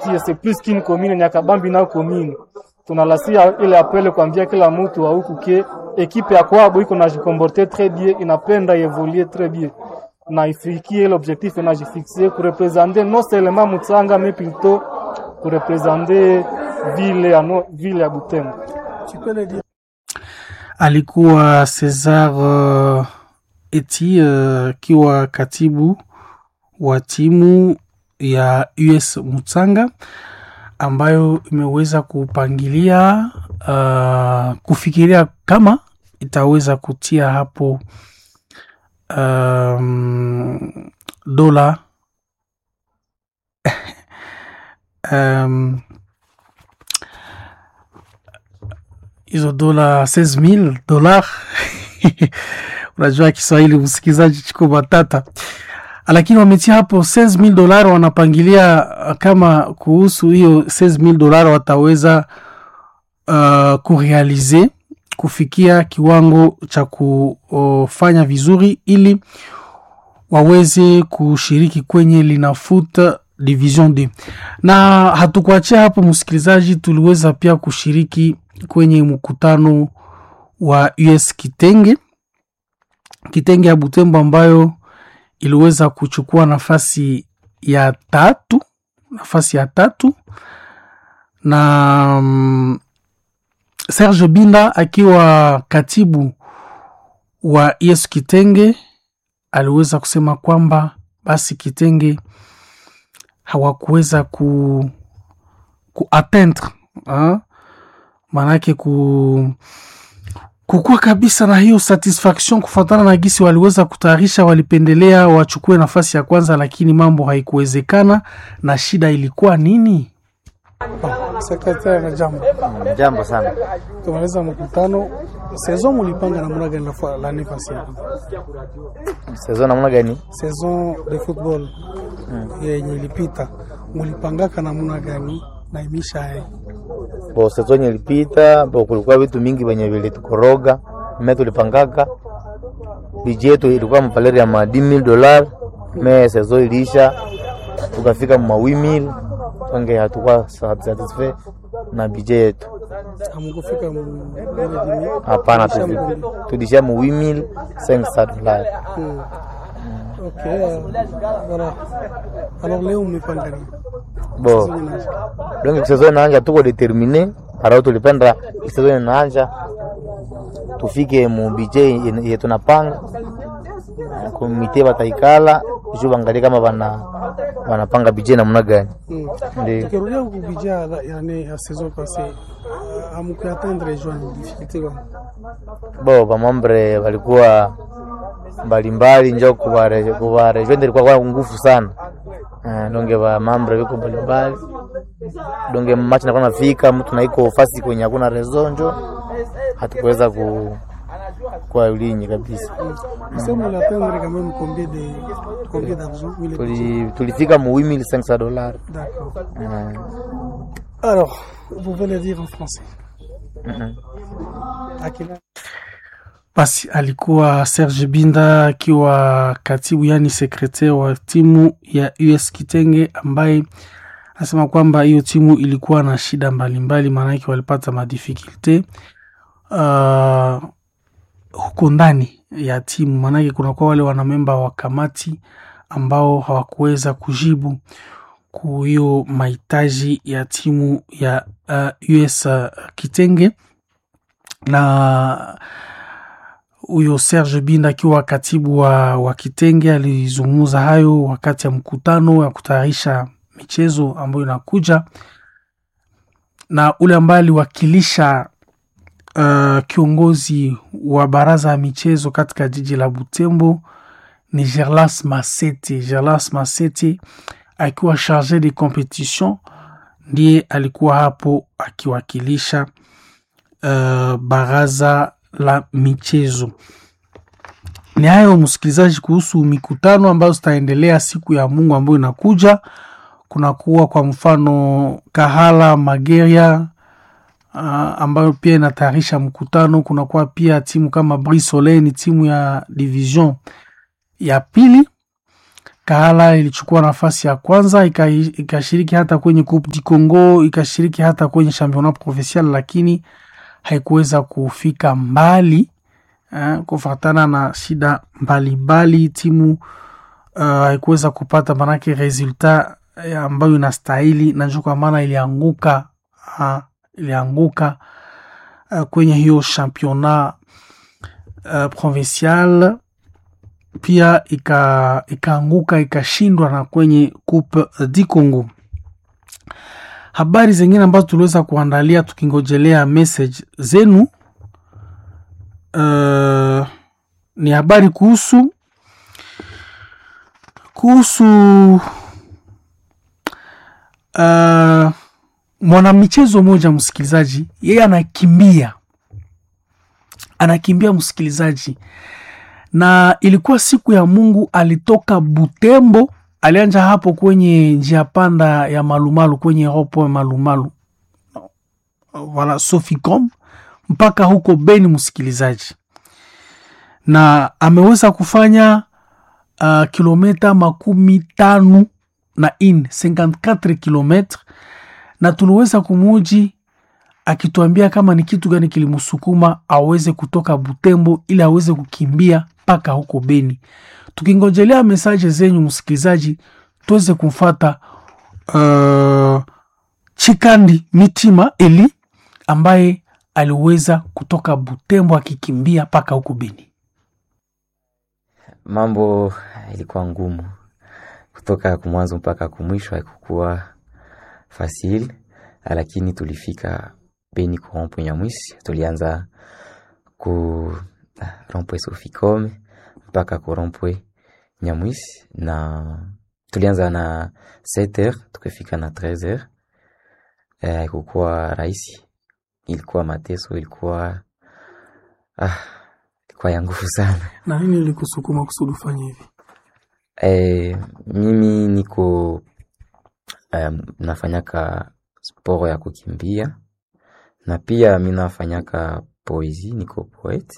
quartier c'est plus qu'une commune Nyakabambi na commune tunalasia ile apele kuambia kila mtu wa huku ke ekipe ya kwabo iko najikomporte très bien inapenda evoluer très bien na ifikie ile objectif inajifixe kurepresente non seulement Mutsanga mais plutôt kurepresente ville ya no, ville ya Butembo. alikuwa Cesar uh, Eti akiwa uh, katibu wa timu ya US Mutsanga ambayo imeweza kupangilia uh, kufikiria kama itaweza kutia hapo um, dola um, hizo dola 16000 dola unajua Kiswahili msikilizaji chiko matata, lakini wametia hapo 16000 dola. Wanapangilia kama kuhusu hiyo 16000 dola wataweza uh, kurealize kufikia kiwango cha kufanya vizuri ili waweze kushiriki kwenye linafuta division D. Na hatukuachia hapo msikilizaji, tuliweza pia kushiriki kwenye mkutano wa US Kitenge Kitenge ya Butembo ambayo iliweza kuchukua nafasi ya tatu nafasi ya tatu na um, Serge Binda akiwa katibu wa US Kitenge aliweza kusema kwamba basi Kitenge hawakuweza ku kuatteindre maanake ku kukuwa kabisa na hiyo satisfaction kufuatana na gisi waliweza kutayarisha. Walipendelea wachukue nafasi ya kwanza, lakini mambo haikuwezekana. Na shida ilikuwa nini? Sekretari na jambo jambo sana, tumaliza mkutano. Saison mulipanga namna gani la la nefasi saison namna gani? Saison de football yenye ilipita mulipangaka namna gani na imisha hai bo saison ilipita bo, kulikuwa vitu mingi venye vilitukoroga me tulipangaka biji yetu ilikuwa mpaleri ya ma 10000 dollars me saison iliisha tukafika ma 8000 tonge hatukuwa satisfait na bije yetu. Hamkufika Hapana, tulishia mu 8500 dollars. Hmm. Okay, voilà. Alors leo mmepanga nini? Bo donc saison inaanja, tuko determine para tulipenda saison inaanja tufike mu bije ye tunapanga komite bataikala juu bangalie kama bana wanapanga bije namna gani. Ndio tukirudia ku bije yani ya saison passée hamkuatteindre joan difficulté kwa bo bamambre walikuwa mbalimbali njo kuvarejwende ilikuwa kwa nguvu sana uh, donge bamambre viko mbalimbali donge machi nakuwa nafika mtu naiko fasi kwenye hakuna rezo njo hatukuweza ku kwa ulinyi kabisa. Tuli, tulifika mu 8500 dollars. D'accord. Alors, vous pouvez le dire en français. Basi alikuwa Serge Binda akiwa katibu yani sekretari wa timu ya US Kitenge ambaye anasema kwamba hiyo timu ilikuwa na shida mbalimbali, maanake walipata madifikulte uh, huko ndani ya timu, maanake kunakuwa wale wanamemba wa kamati ambao hawakuweza kujibu ku hiyo mahitaji ya timu ya uh, US uh, Kitenge na huyo Serge Binda akiwa katibu wa, wa Kitenge alizungumza hayo wakati ya mkutano ya kutayarisha michezo ambayo inakuja, na ule ambaye aliwakilisha uh, kiongozi wa baraza ya michezo katika jiji la Butembo ni Gerlas Masete. Gerlas Masete akiwa charge de competition ndiye alikuwa hapo akiwakilisha uh, baraza la michezo. Ni hayo msikilizaji, kuhusu mikutano ambayo zitaendelea siku ya Mungu ambayo inakuja. Kunakuwa kwa mfano Kahala Mageria uh, ambayo pia inatayarisha mkutano. Kunakuwa pia timu kama Brisole, ni timu ya division ya pili, Kahala ilichukua nafasi ya kwanza ika- ikashiriki hata kwenye Coupe du Congo, ikashiriki hata kwenye championnat provincial, lakini haikuweza kufika mbali eh, kufatana na shida mbalimbali. Timu uh, haikuweza kupata manake resultat eh, ambayo inastahili, na ndio kwa maana ilianguka uh, ilianguka uh, kwenye hiyo championnat uh, provincial pia ika- ikaanguka ikashindwa na kwenye Coupe du Congo. Habari zingine ambazo tuliweza kuandalia tukingojelea message zenu uh, ni habari kuhusu kuhusu uh, mwanamichezo mmoja msikilizaji, yeye anakimbia anakimbia msikilizaji na ilikuwa siku ya Mungu, alitoka Butembo, alianja hapo kwenye njia panda ya Malumalu, kwenye ropo ya Malumalu wala Soficom mpaka huko Beni, msikilizaji, na ameweza kufanya uh, kilometa makumi tano na in 54 kilometre, na tuliweza kumuji akituambia kama ni kitu gani kilimsukuma aweze kutoka Butembo ili aweze kukimbia mpaka huko Beni. Tukingojelea mesaje zenyu msikilizaji, tuweze kumfata uh, Chikandi Mitima Eli ambaye aliweza kutoka Butembo akikimbia mpaka huko Beni. Mambo ilikuwa ngumu kutoka kumwanzo mpaka kumwisho, haikukuwa fasil, lakini tulifika Beni ku rompwe Nyamwisi. Tulianza ku rompwe Soficom mpaka ku rompwe Nyamwisi, na tulianza na 7h tukifika na 13h. Eh, haikukuwa rahisi, ilikuwa mateso, ilikuwa ah, ilikuwa ya nguvu sana. Na nini ilikusukuma kusudi ufanye hivi? Eh, mimi niko um, nafanyaka sporo ya kukimbia na pia mi nafanyaka poesie, niko poete.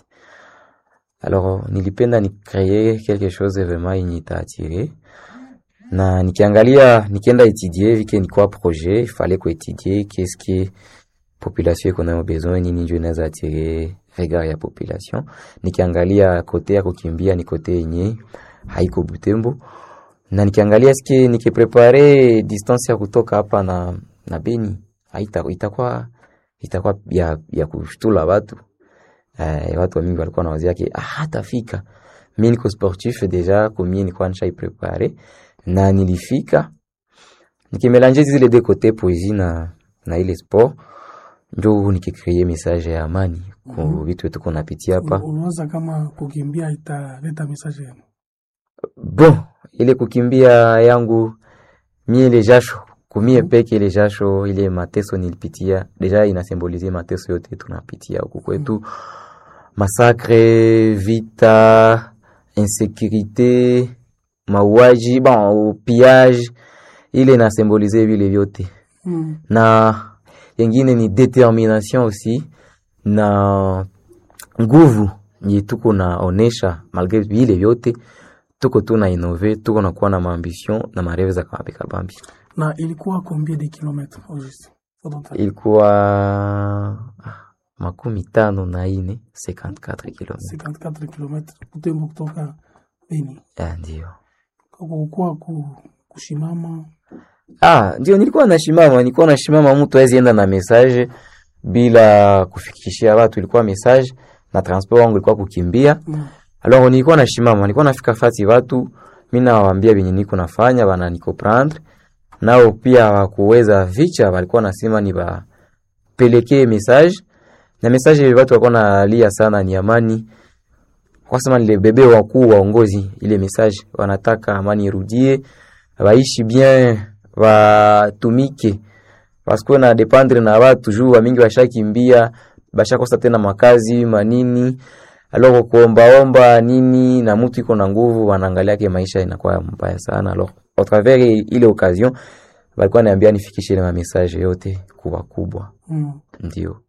Alors nilipenda ni créer quelque chose vraiment yenye itaatire na nikiangalia nikienda étudier vike nikuwa projet il fallait ko étudier qu'est-ce que population iko nayo besoin nini njo inaweza atire regard ya population. Nikiangalia kote ya kukimbia ni kote yenye haiko Butembo, na nikiangalia ske nikiprepare distance ya kutoka hapa na, na Beni haita itakuwa itakuwa ya, ya kushtula watu eh, watu wa mingi walikuwa na wazi yake ah, hatafika. Mi niko sportif deja kumie nikuwa nishai prepare na nilifika nikimelange zile de kote poesie na, na ile sport njo nikikreye message ya amani ku vitu wetu kunapitia hapa Unawaza kama kukimbia italeta mesaje yenu? bon ile kukimbia yangu mie ile jasho kumie peke ile jasho ile mateso nilipitia deja inasimbolize mateso yote tunapitia huku kwetu masakre vita insécurité mauaji bon pillage ile inasimbolize vile vyote Mm. na yengine ni determination aussi na nguvu nye tuko naonesha malgre vile vyote tuko tu na inove tuko na kuwa na maambition na mareve za kabambi kabambi. Na ilikuwa combien de kilometres au juste? Au total? Ilikuwa ah, makumi tano na ine 54 km 54 kilometres Butembo kutoka Beni. Ah, ndio Kukuwa ku, kushimama ah, ndio nilikuwa nashimama, nilikuwa nashimama, mtu hawezi enda na message bila kufikishia watu, ilikuwa message na transport wangu ilikuwa kukimbia mm. Alors nilikuwa nashimama, nilikuwa nafika fasi watu, mimi nawaambia venye niko nafanya, bana niko prendre nao pia wakuweza vicha, walikuwa nasema ni bapelekee message na message watu walikuwa nalia sana ni amani, kwa sema nile bebe wakuu waongozi, ile message wanataka amani irudie, waishi bien, watumike wasikuwe na dependre na watu juu wamingi washakimbia, bashakosa tena makazi manini alors kuombaomba nini na mtu iko na nguvu, wanaangalia ke maisha inakuwa mbaya sana. Alors au travers ile occasion walikuwa niambia nifikishe ile message yote kuwa kubwa, Mm. ndio